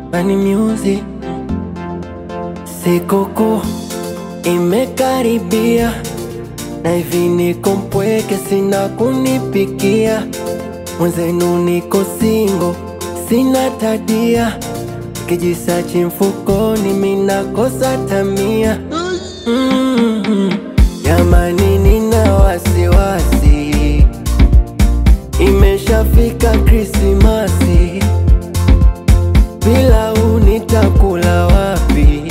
Bani Music. Sikukuu imekaribia na hivi niko mpweke, sina kunipikia. Mwenzenu niko singo, sina tadia, kijisachi mfukoni, minakosa tamia. Mm, Jamani, nina wasiwasi, imeshafika Krismasi, pilau nitakula wapi?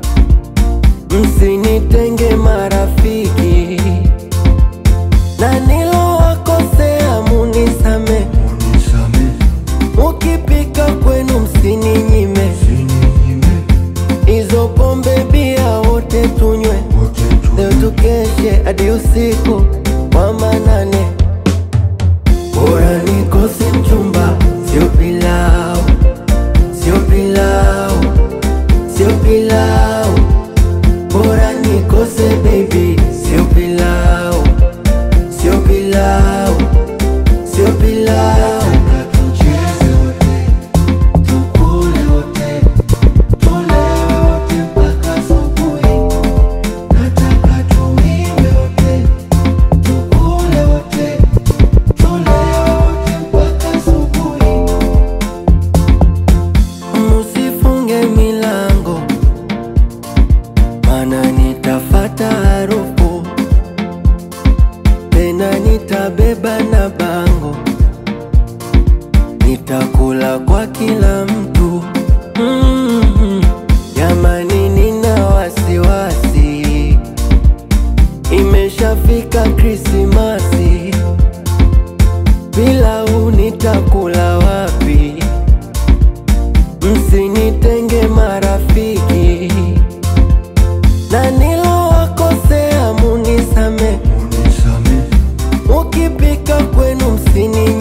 Msinitenge marafiki, na nilowakosea munisame, mukipika kwenu msininyime, hizo pombe bia wote tunywe, leo tukeshe hadi usiku wa manane. Bora nikose mchumba, sio pilau, sio pilau, sio pilau. Bora nikose baby, sio pilau, sio pilau, sio pilau. Tucheze wote, tukule wote, tulewe wote mpaka asubuhi. Nataka tuimbe wote, tukule wote, tulewe wote mpaka asubuhi. Musifunge milango mana nitafata harufu tena, nitabeba na bango, nitakula kwa kila mtu. Mm, Jamani, nina wasiwasi, imeshafika Krismasi, pilau nitakula wapi? Msinitenge marafiki na nilowakosea munisame, mukipika kwenu msini